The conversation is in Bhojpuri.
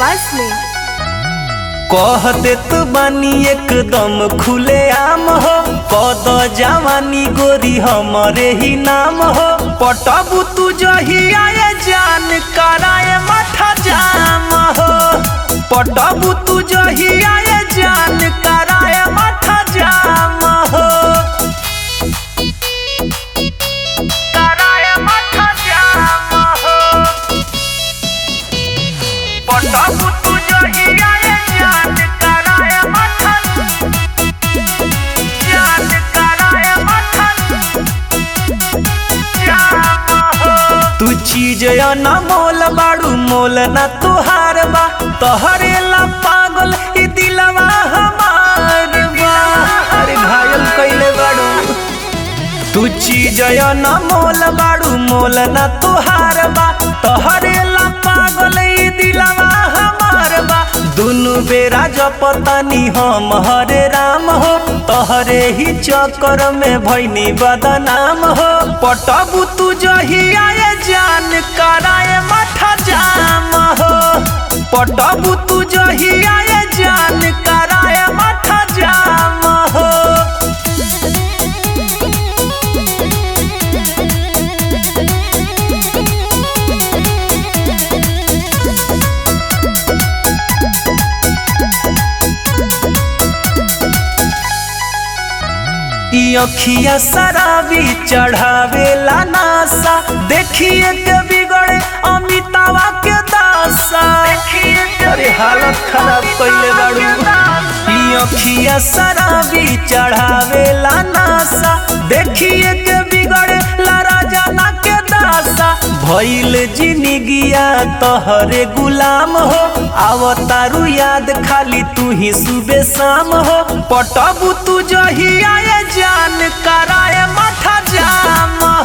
आवाज में कह देत बानी एकदम खुले आम हो कद जवानी गोरी हमरे ही नाम हो पटबू तू जहिया ये जान कराए माथा जाम हो पटबू तू जहिया ये जान कराए माथा जाम हो कराए माथा जाम हो पटबू तू जहिया ये जान कराए माथा जान कराए माथा जाम हो तू चीज न मोल बाड़ू मोल न तुहार बा तोहरे ला पागल ई दिलवा हमार बा अरे घायल कइले बाड़ू तू चीज न मोल बाड़ू मोल न तुहार बा तोहरे ला पागल ई दिलवा हमार बा दुनु बेरा जपतानी हम हरे राम हो तोहरे ही चक्कर में भैनी बदनाम हो पटबू तू जहिया ये जान कराए माथा जाम हो पटबू तू जहिया ये जान कराए माथा जाम हो ई अखिया शराबी चढ़ावेला नासा देखिए के बिगड़े अमितावा के दासा अरे हालत खराब कइले बाड़ू ई अखिया शराबी चढ़ावेला नासा देखिए के बिगड़े ला राजाना के दासा भइल जिंदगिया तोहरे गुलाम हो आवतारू याद खाली तू ही सुबह शाम हो पटबू तू जहिया ये जान कराए माथा जाम